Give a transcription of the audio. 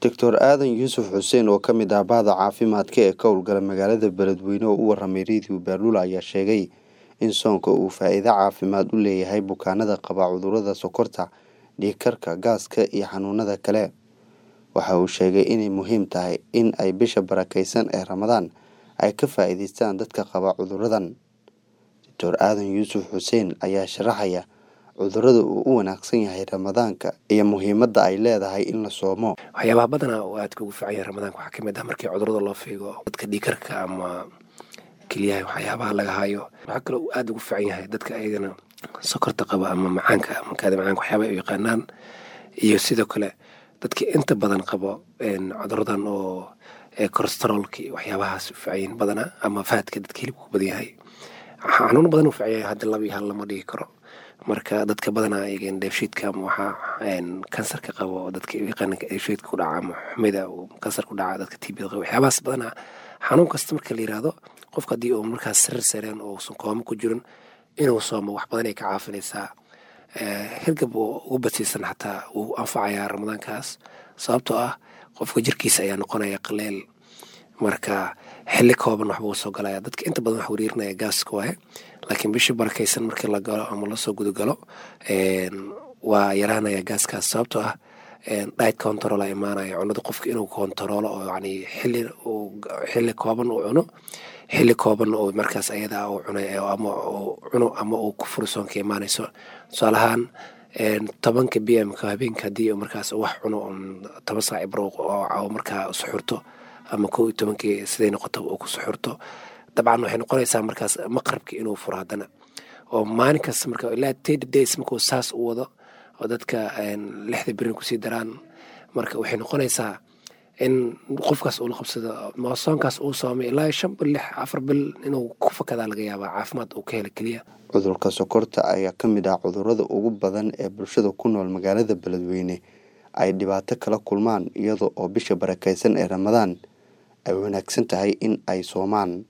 Dr aadan yuusuf xuseen oo ka mid ah bahda caafimaadka ee ka howlgala magaalada beledweyne oo u waramay radio baaluul ayaa sheegay in soonka uu faa'iido caafimaad u leeyahay bukaanada qaba cudurrada sokorta dhiig karka gaaska iyo xanuunada kale waxa uu sheegay inay muhiim tahay in ay bisha barakeysan ee ramadaan ay ka faa'iideystaan dadka qaba cudurradan Dr aadan yuusuf xuseen ayaa sharaxaya cudurrada uu u wanaagsan yahay ramadaanka iyo muhiimadda ay leedahay in la soomo waxyaabaha badanaa oo aadka ugu fiican yahay ramadaanka waxaa kamid ah markii cudurrada loo fiigo dadka dhiikarka ama keliyaha waxyaabaha laga hayo waxaa kaloo uu aada ugu fiican yahay dadka ayagana sokorta qaba ama macaanka ama kaadi macaanka waxyaabaha ay u yaqaanaan iyo sidoo kale dadka inta badan qabo cudurradan oo corosterolka iyo waxyaabahaas u fiican yihiin badanaa ama faadka dadka hilibka ku badan yahay xanuun badan u fiican yahay hadda laba iyo hal lama dhigi karo marka dadka badanaa ayagan dheefshiidka ama waxaa kansarka qabo oo dadka yaqaana dheefshiidka ku dhaca ama xumida uu kansar ku dhaca dadka tbda qabo waxyaabahaas badanaa xanuun kasta marka la yiraahdo qofka haddii uu markaas sarir sareen oo uusan koomo ku jirin inuu soomo wax badan ay ka caafinaysaa hirgab uu ugu badsiisan xataa wuu anfacayaa ramadaankaas sababtoo ah qofka jirkiisa ayaa noqonaya qaleel marka xilli kooban waxbuu soo galaya dadka inta badan wax wariirinaya gaaska waaye laakiin bishii barakaysan markii la galo ama lasoo gudagalo waa yaraanaya gaaskaas sababtoo ah diet control a imaanaya cunada qofka inuu kontaroolo oo yani xilli xilli kooban uu cuno xilli kooban oo markaas ayada uu cunay ama uu cuno ama uu ku furi soonka imaanayso tusaale ahaan tobanka b m ka habeenka haddii markaas wax cuno toban saac ibro oo markaa suxurto ama kow iyo tobankii siday noqoto uu ku suxurto dabcan waxay noqonaysaa markaas maqrabki inuu furo haddana oo maalin kasta marka ilaa thirty days markuu saas u wado oo dadka lixda berin kusii daraan marka waxay noqonaysaa in qofkaas uu la qabsado soonkaas uu soomay ilaa shan bil lix afar bil inuu ku fakadaa laga yaabaa caafimaad uu ka hela keliya cudurka sokorta ayaa ka mid ah cudurrada ugu badan ee bulshada ku nool magaalada beledweyne ay dhibaato kala kulmaan iyada oo bisha barakeysan ee ramadaan ay wanaagsan tahay in ay soomaan